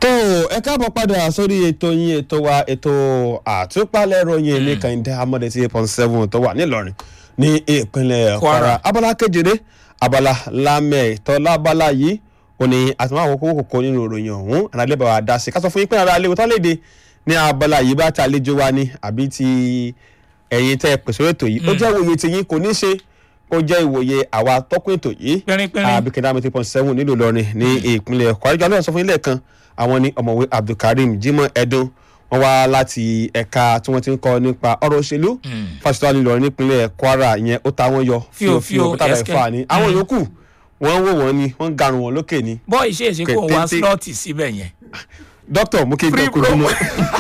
tó ẹ káàbọ̀ padà sórí ètò yín ètò wa ètò àtúpalẹ̀ ròyìn ní kàìndé amọ̀dé tí eight point seven tó wà nílọrin ní ìpínlẹ̀ kwara abala kejìlé abala lámẹ̀ ìtọ́lá abala yìí ó ní àtúnwá àwọn kókó kòkó nínú ìròyìn ọ̀hún àràlẹ́ bá wa dá sí ká sọ fún yín pé ara alẹ́ wọ́n léde ní abala yìí bá ti àlejò wa ni àbí ti ẹ̀yin tẹ́ pèsè ètò yìí ó jẹ́ ìwòye tiyín kò ní ṣe ó jẹ́ ìwòye àwa tọ́kùn ètò yìí pínrínpínrín àbíkẹ́dá mi three point seven nílùú Ìlọrin ní ìpínlẹ̀ kwara ìjọba náà sọ fún yín lẹ́ẹ̀kan àwọn ní ọ̀mọ̀wé abdulkareem jimoh edun wọ́n wá láti ẹ̀ka tí wọ́n ti ń kọ́ nípa ọ̀rọ̀ òṣèlú fásitì alẹ́ Ìlọrin nípínlẹ̀ kwara yẹn ó ta wọ́n yọ Fíofío, pété àbẹ̀ ẹ̀skẹ́. fà ní àwọn yòókù wọ́n ń wò wọ́n ni wọ́n ń garun wọn lókè ni bọ́ ìṣe ìṣe kó wá Kétété. slọ́ọ̀tì síbẹ̀ yẹn. dókítà mú kí n Free gbọ́ kojú mọ́.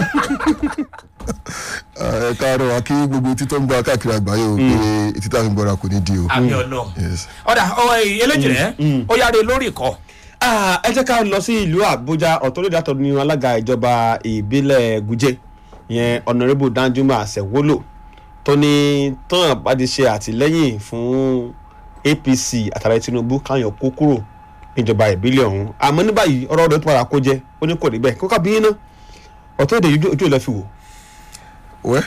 ẹ káàárọ̀ wa kí gbogbo etí tó ń gbọ́ káàkiri àgbáyé o pé etí táwọn ń gbọ́ra kò ní di o. àmì ọlọ́run. Yes. ọ̀dà ọ̀rọ̀ eléjì rẹ̀ ó yára lórí ìkọ́. Ah, ẹ jẹ́ ká lọ sí ìlú àbújá ọ̀tọ́lẹ́dẹ́ àtọ̀dún ní alága ìjọba ìbílẹ̀ gújẹ́ ìyẹn ọ̀nàrẹ́bù danjuma àṣẹwólò tó ní tán bá ti ṣe àtìlẹ́yìn fún apc àtàrà tinubu káyọ̀ kó kúrò níjọba ìbílẹ̀ ọ̀hún àmọ́ ní báyìí ọ̀rọ̀ rẹ̀ tó padà kó jẹ́ ó ní kò rí bẹ́ẹ̀ kó ká bí iná ọ̀tọ́lẹ́dẹ́ yìí ojú ìlẹ̀ fi wò. wẹ́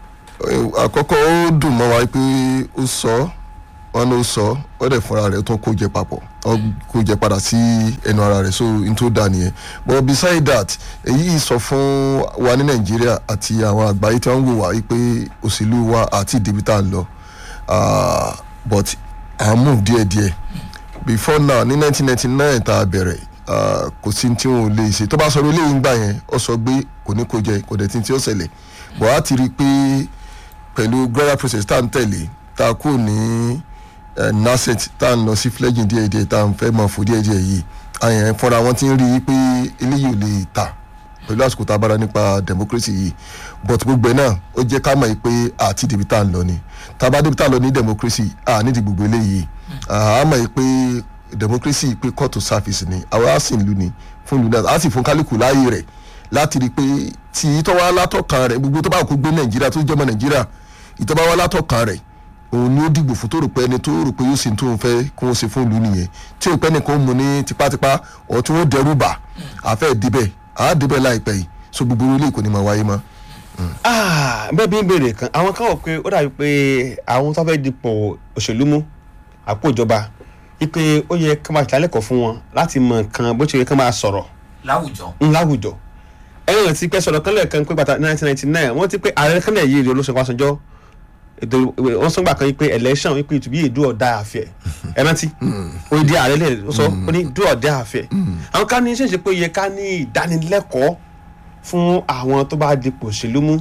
àkọ́kọ́ ó dùn mọ́ wa pé ó sọ wọn ló sọ ó dẹ̀ fúnra rẹ̀ tó kó jẹ papọ̀ ó kó jẹ padà sí ẹnu ara rẹ̀ so n tó dà nìyẹn but beside that èyí sọ fún wa ní nàìjíríà àti àwọn àgbáyé tí wọ́n ń wò wá pé òṣèlú wa àti ìdìbò tá à ń lọ Ah, but à ń move díẹ̀díẹ̀ before now ní 1999 tá a bẹ̀rẹ̀ ah, kò sí tí wọn ò lè ṣe tó bá sọ eléyìí ń gbà yẹn ó sọ pé kò ní kó jẹ kò dẹ̀ tí tí ó ṣẹlẹ̀ but á ti rí i pé pẹ̀lú gradual process tá à ń tẹ̀lé tá a kú ní eh, nascent tá à ń lọ sí fledging díẹ̀díẹ̀ tá à ń fẹ́ mọ̀ fò díẹ̀díẹ̀ yìí àyàn fúnra wọn ti ń rí i pé eléyìí ò lè tà pẹ̀lú àsìkò tá a bára nípa democracy yìí but gbogbo ẹ̀ náà ó jẹ́ ká mọ̀ pé àti débi tá à ń lọ ni tá a bá débi tá à ń lọ ní democracy à nídìí gbogbo eléyìí à á mọ̀ pé democracy pé court of service ni àwọn á sì ń lu ni fún ìlú náà á sì fún kálukú láàyè rẹ̀ láti rí i pé tí ìtọ́wá látọ̀kan rẹ̀ gbogbo tó bá kó gbé nàìjíríà tó jọmọ nàìjíríà ìtọ́wá wá látọ̀kan rẹ̀ òun ni ó dìgbò fún tó rò pé ẹni tó rò pé yóò ṣe tó ń fẹ́ kó ń ṣe fún ìlú nìyẹn tí ò pẹ́ nìkan mú ní tipátipá ọ̀ tí wọ́n dẹrù bà àfẹ́ débẹ̀ àá débẹ̀ láìpẹ́ yìí so gbogbo ilé kò ní máa wáyé mọ́. Ah, bẹ́ẹ̀ bí ń béèrè kan àwọn kan wọ̀ pé ó dàbí pé àwọn tó fẹ́ dipò òṣèlú mú àpò ìjọba wípé ó yẹ ká máa ṣàlẹ́kọ̀ọ́ fún wọn láti mọ nǹkan bó ṣe yẹ ká máa sọ̀rọ̀ láwùjọ. ń láwùjọ ẹ̀rọ ti pẹ́ sọ̀rọ̀ kan lẹ́ẹ̀kan pé bàtà nineteen ninety nine wọ́n ti pé ààrẹ kan náà yí èrè olóṣèlú Ọbásanjọ́ ètò wọ́n sọ gbà kan yìí pé election wípé ìtùbí yìí do or die affair ẹ rántí ó di ààrẹ lè sọ ó ní do or die affair àwọn kan ní ṣèṣe pé ó yẹ ká ní ìdánilẹ́kọ̀ọ́ fún àwọn tó bá dipò òṣèlú mú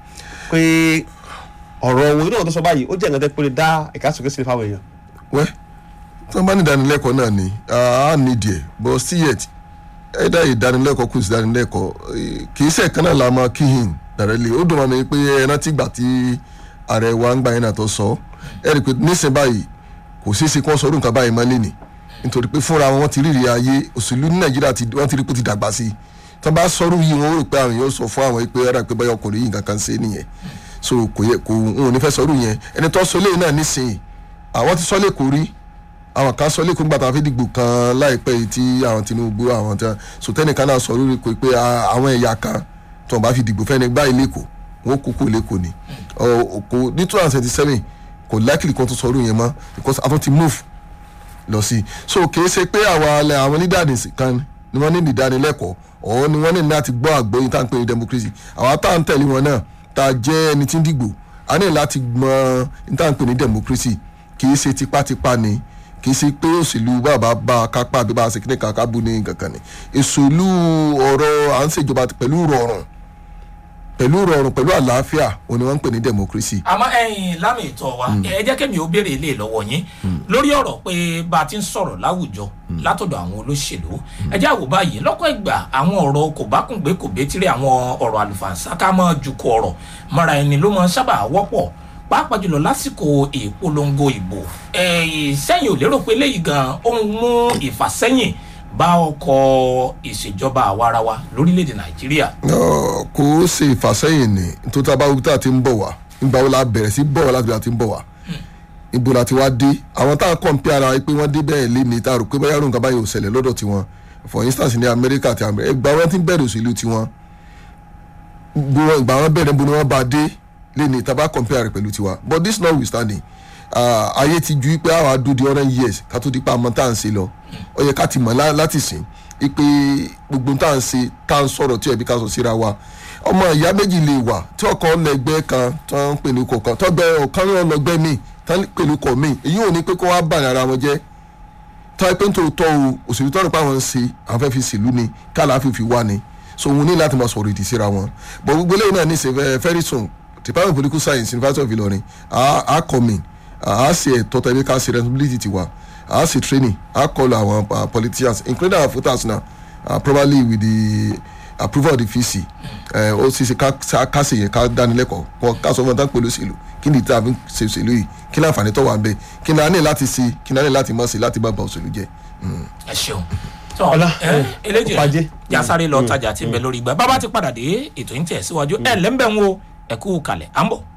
pé ọ̀rọ̀ owó náà tó sọ báyìí ó jẹ́ nǹkan tẹ́ pé ó lè dá ìkásókè sílẹ̀ fáwọn èèyàn wẹ́ tí wọ́n bá ní ìdánilẹ́kọ̀ọ́ náà ni a nídìí ẹ̀ but still yet ẹ̀dá ìdánilẹ́kọ̀ọ́ kò sí ìdánilẹ́kọ̀ọ́ eh, kì í ṣe ẹ̀kan náà la máa kí hìn dàrẹ́lẹ̀ ó dùn mọ́ mi pé ẹ rántí gbà tí ààrẹ wa ń gbà yín náà tó sọ ẹ rí i pé nísìnyí báyìí kò ṣeé ṣe kí wọ́n sọ ọdún kan báyìí má lé ní nítorí pé fúnra wọn ti rírì ayé òṣèlú ní nàìjíríà ti wọ́n ti rí pé ó ti dàgbà sí i tí wọ́n bá sọ̀rọ̀ yìí wọ́n rò pé àwọn yóò sọ fún àwọn pé ẹ̀rọ pé báyọ̀ ọkùnrin yìí nǹkan kan ṣe é nìyẹn so kò yẹ kò n ò ní fẹ́ sọ̀rọ̀ yẹn ẹni tó sọ eléyìí náà nísìnyí àwọn ti sọ lẹ́kọ̀ọ́ rí àwọn kan sọ lẹ́kọ̀ọ́ nígbà tá a fi dìgbò kan láìpẹ́ yìí tí àwọn Tinubu àwọn tí so tẹ́nìkan náà sọ lórí pé ah, àwọn ẹ̀yà kan tí wọ́n bá fi dìgbò fẹ́ni gbá lẹ́kọ̀ọ́ wọn kó kó lẹ́kọ̀ọ́ ni Ọ- kò ní two thousand twenty seven kò likely kan tó sọ lórí yẹn mọ́ because a tún ti move lọ sí i so kì í ṣe pé àwọn alẹ́ àwọn leaders kan ni wọ́n ní ìdánilẹ́kọ̀ọ́ ọ̀hún ni wọ́n ní láti gbọ́ àgbọ́yìn tá à ń pè ní democracy àwọn tá à ń tẹ̀lé wọn náà tá a jẹ́ ẹni tí ń dìgbò a ní láti mọ ní tá à ń pè ní democracy kì í ṣe tipátipá ni kì í ṣe pé òṣèlú bàbá bá a kápá àbí bá a ṣe kíní kan ká bú ní kankan ni òṣèlú ọ̀rọ̀ à ń ṣèjọba pẹ̀lú rọrùn pẹ̀lú rọrùn pẹ̀lú àlàáfíà òun ni wọ́n ń pè ní democracy. àmọ́ ẹ̀yin lámì ìtọ́ wa ẹ jẹ́ kẹ́mi ó béèrè ilé lọ́wọ́ yín lórí ọ̀rọ̀ pé bá a ti ń sọ̀rọ̀ láwùjọ látọ̀dọ̀ àwọn olóṣèlú ẹ jẹ́ àwò báyìí lọ́kọ̀ ìgbà àwọn ọ̀rọ̀ kò bá kùn gbé kò bétírí àwọn ọ̀rọ̀ àlùfànṣá ká mọ́ ju kọ ọ̀rọ̀ mọ́ra ẹni ló mọ́ sábà wọ́pọ̀ pàápàá jùlọ lásìkò ìpolongo ìbò ẹ̀yìn sẹ́yìn ò lérò pé léyìí gan ó ń mú ìfàsẹ́yìn bá ọkọ̀ ìṣèjọba àwarawa lórílẹ̀‐èdè nàìjíríà Ọ, kò ó ṣe ìfàsẹ́yìn ni nítorí tá a bá wí tá a ti ń bọ̀ wá nígbà wo la bẹ̀rẹ̀ sí bọ̀ wá láti bí a ti ń bọ̀ wá ibo la ti wá dé àwọn tá a kọ̀ǹpì ara pé wọ́n dé bẹ́ẹ̀ lé ní tá a rò pé báyà ròǹkà báyìí ò ṣẹlẹ̀ lọ́dọ̀ tiwọn for instance ní America àti America ìgbà wọn ti ń bẹ̀rẹ̀ òṣèlú tiwọn gbogbo ìgbà wọn bẹ̀rẹ̀ bó ni wọ́n bá dé lè ní taba compare rẹ̀ pẹ̀lú tiwa but this notwithstanding uh, ayé ti ju pé àwa do the hundred years ká tó di pa àmọ́ tá à ń ṣe lọ ó yẹ ká ti mọ̀ lá- láti sìn pé gbogbo tá à ń ṣe tá à ń sọ̀rọ̀ tí ẹ̀bí ká sọ síra wa ọmọ ìyá méjì lè wà tí ọkàn lẹgbẹ́ kan tó ń pè ní kọ̀ọ̀kan tọ́gbẹ́ ọ̀kan náà lọ́gbẹ́ míì tó ń pè ní kọ̀ míì èyí ò ní pé kó wá bà ní ara wọn jẹ́ tọ́ ẹ pé ń tòótọ́ o òṣèlú tọ́rọ̀ pé àwọn ń ṣe àwọn fẹ́ fi ṣèlú ni káàlà fífi wá ni so òun ní láti máa sọ̀rọ̀ ìdí síra wọn but gbogbo eléyìí náà ní ṣe fẹ́ very soon department of political science university of Ilorin a a come in a a ṣe ẹ̀tọ́ tẹ̀lé ká ṣe responsibility tiwa a ṣe training a call àwọn uh, politicians including our voters now uh, probably with the approval of the VC ẹ ó sì ṣe ká ká ṣe yẹn ká dánilẹ́kọ̀ọ́ kọ́ ká sọ fún ọ̀tá pẹ̀lú òṣèlú kí ni tí a fi ń ṣe òṣèlú yìí kí ni àǹfààní tó wà ń bẹ kí ni a ní láti ṣe kí ni a ní láti má ṣe láti má ba òṣèlú jẹ́. ẹ ṣeun tọ Ọlá, ẹ ẹ, eléjì pàjé. jásáré lọ tajà tí ń bẹ lórí ìgbà bàbá ti padà dé ètò yín tẹ̀ síwájú ẹ lẹ́ńbẹ̀ ń wo ẹ̀kú kalẹ̀ à ń bọ̀.